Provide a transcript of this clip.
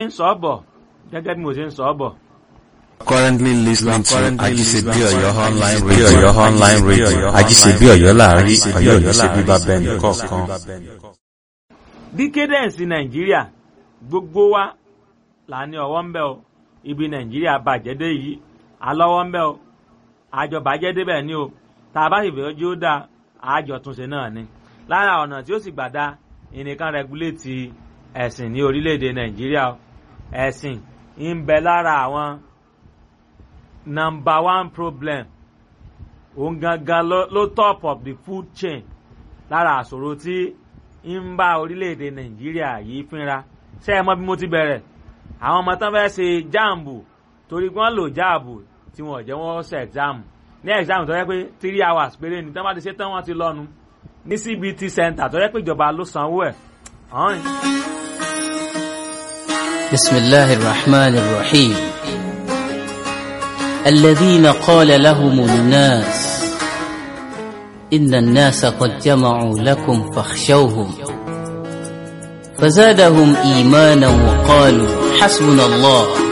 ń sọ ọ́ bọ̀ gẹ́gẹ́ bí mo ṣe ń sọ ọ́ bọ̀. Currently listening to currently Ajisebi listening to Oyo online Ajisebi radio. Oyo online radio. Ajisebi Oyo láàrin Ajisebi Ọ̀yọ́ Oyo ní ṣe bíbá láàrin, bẹ́ẹ̀ Ọ̀yọ́ ní ṣe nìkọ̀ọ̀kan. bíbá bẹ́ẹ̀ nìkọ̀ọ̀kan. díkẹ́dẹ̀nsì nàìjíríà gbogbo wa là ní ọwọ́ ń bẹ o ibi nàìjíríà bàjẹ́ dé yìí alọ́wọ́ ń bẹ o àjọ bàjẹ́ débẹ̀ ni o tá a bá sì fẹ́ ojú ó dáa àjọ túnṣe náà ni lára ọ̀nà tí ó sì gbà dá ìnìkan rẹguléètì ẹ̀sìn ní orílẹ̀-èdè nàìjíríà o ẹ̀sìn ń bẹ lára àwọn number one problem òun gangan ló ló top of the food chain lára àṣòro tí ń bá orílẹ̀-èdè nàìjíríà yìí fínra ṣé ẹ mọ bí mo ti bẹ̀rẹ̀ àwọn ọmọ tán fẹ́ẹ́ ṣe jáàmù torí wọ́n lò jáàbù tí wọ́n jẹ́ wọ́n ṣe ẹ̀gzáàmù ní ẹ̀gzáàmù tó yẹ pé three hours péré ni tán bá ti ṣe tán wọ́n ti lọ́nu ní cbt center tó yẹ pé ìjọba ló sanwó ẹ̀ ọ̀hún. بسم الله الرحمن الرحيم الذين قال لهم الناس إن الناس قد جمعوا لكم فاخشوهم فزادهم إيمانا وقالوا حسبنا الله